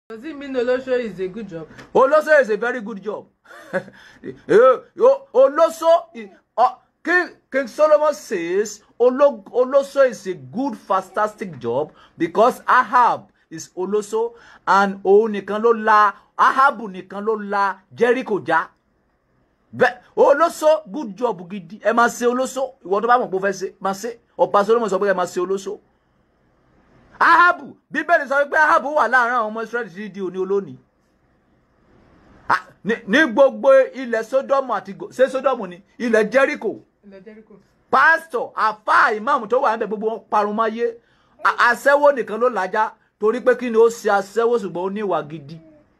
Does it mean Olosho is a good job? Oloso is a very good job. Eh, o- Oloso, i- uh, King, King Solomon says Olo, Oloso is a good, fantastic job because Ahab is Oloso and òun nìkan ló la Ahabu nìkan ló la Jericho já. Bẹ́ẹ̀ Oloso good job gidi ẹ máa ṣe Oloso ìwọ tó bá mọ̀ pé ó fẹ́ ṣe máa ṣe ọba Solomon sọ pé ẹ máa ṣe Oloso. Ahabu bíbélì sọ pé Ahabu wà láàárín àwọn ọmọ Israẹli títí di òní olónìí Ah, ní ní gbogbo ilẹ̀ Sódómù àti Gò- ṣé Sódómù ni ilẹ̀ Jẹ́ríkò Ilẹ̀ Jericho. pásítọ̀ àfáà ìmáàmù tó wà níbẹ̀ gbogbo wọn parun máyé A- aṣẹ́wó nìkan ló làjá torí pé kí ni ó ṣe aṣẹ́wó ṣùgbọ́n ó ní ìwà gidi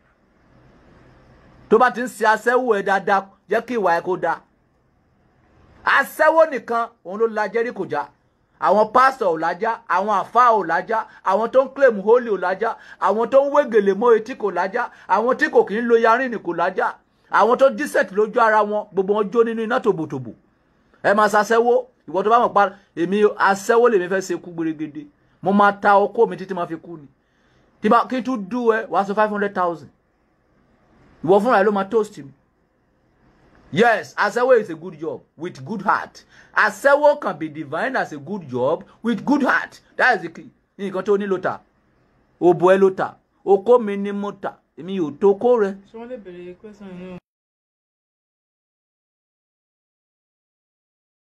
tó bá ti ń ṣe aṣẹ́wó ẹ̀ dáadáa jẹ́ kí ìwà ẹ̀ kó dáa aṣẹ́wó nìkan òun ló la Jẹ́ríkò já àwọn pásítọ̀ ò lájá àwọn àfáà ò lájá àwọn tó ń claim holy ò lájá àwọn tó ń wégele mọ́ etí kò lájá àwọn tí kò kì í lo yarín kò lájá àwọn tó dísẹ̀tì lójú ara wọn gbogbo wọn jó nínú iná tòbòtòbò ẹ máa ṣaṣẹ́wó ìwọ tó bá mọ̀ pa èmi aṣẹ́wó lèmi fẹ́ ṣe kú gbèrègèdè mo máa ta ọkọ mi títí máa fi kú ni tí bá kí n tún dú ẹ wàá sọ five hundred thousand ìwọ fúnra ẹ ló máa toast mi yes aṣẹ́wó is a good job with good heart aṣẹ́wó can be defined as a good job with good heart that is the key nǹkan tó ní ló tà òbò ẹ ló tà okó mi ni mo tà èmi ò tó kó rẹ. Ṣé wọ́n lè béèrè question yẹn?